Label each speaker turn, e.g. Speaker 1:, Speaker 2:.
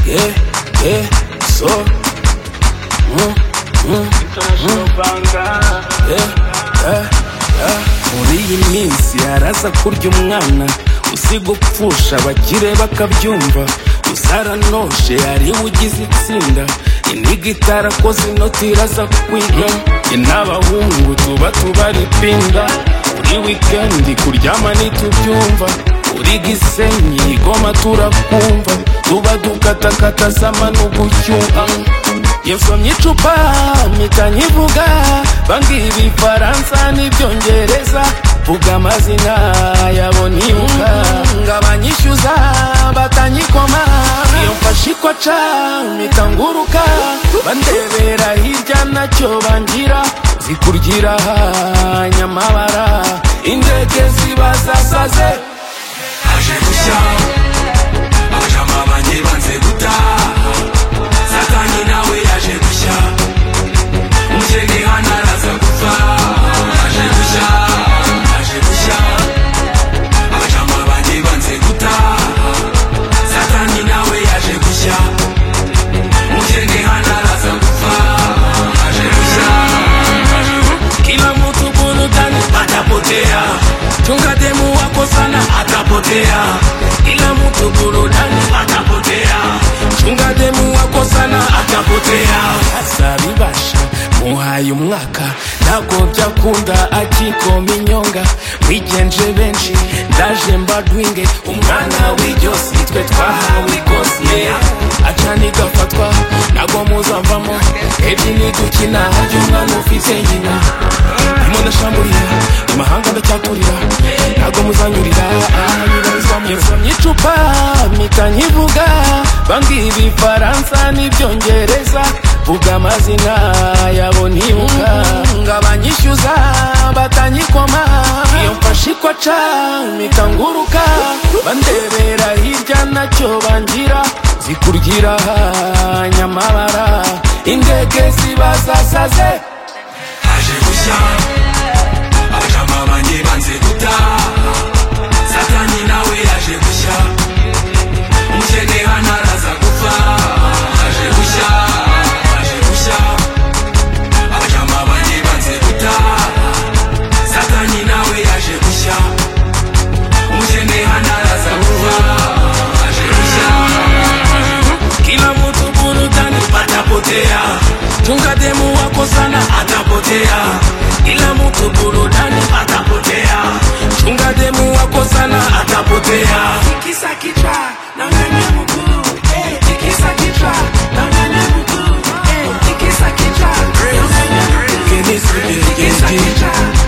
Speaker 1: yeah, yeah, so. Mm, mm,
Speaker 2: International Banga.
Speaker 1: yeah, yeah, yeah. Muri iyi minsi haraza kurya umwana usiga upfusha abakire bakabyumva uzaranonshe hariwe ugize itsinda iniga itarakoze inoti iraza kwiga njye n'abahungu tuba tubara ipinda buri wikendi kuryama ntitubyumva uri gisenyi igoma turakumva tuba dukatakata sama n'ugucyuha yasomye icupa mpita nkivuga bambwira ibifaransa n'ibyongereza vuga amazina yabo nibuka ngo abanyishyuza batanyikoma iyo mfashe ikoca mpita nguruka bandebera hirya nacyo bangira zikurgira nyamabara indege zibazasaze
Speaker 3: aje gushya abajama banjye banze gutaha satani nawe yaje gushya umukene hano araza gupfa aje gushya aje gushya abajama banjye banze gutaha satani nawe yaje gushya umukene hano araza gupfa aje gushya aje gushya
Speaker 1: kila mtu burudani
Speaker 3: atapotea
Speaker 1: chunga demu wako sana
Speaker 3: atapotea
Speaker 1: kila mtu burudani
Speaker 3: atapotea
Speaker 1: chunga demu wako sana
Speaker 3: atapotea
Speaker 1: azabibasha muhaye umwaka ntabwo byakunda akikoma inyonga mwigenje benshi ndaje mbadwinge umwana w'iryosi twe twahawe ikose acana igafatwa ntabwo muzavamo ebyiri nidukina harya umwana ufite nyina ndimo ndashamburiye amahanga ndacyaturira ntabwo muzanyurira ahanyirizwamo yasomye icupa mpita nkivuga bambwira ibifaransa n'ibyongereza vuga amazina yabo nibuka ngo abanyishyuza batanyikoma iyo mfashe ikoca mpita nguruka bandebera hirya nacyo bangira zikurgira nyamabara indege zibazasaze
Speaker 3: aje gushya abajama banjye banze gutaha satani nawe yaje gushya umukene hano araza gupfa aje gushya aje gushya abajama banjye banze gutaha satani nawe yaje gushya umukene hano araza gupfa aje gushya aje gushya.
Speaker 1: kila mtu burudani
Speaker 3: atapotea
Speaker 1: chunga demu wako sana
Speaker 3: atapotea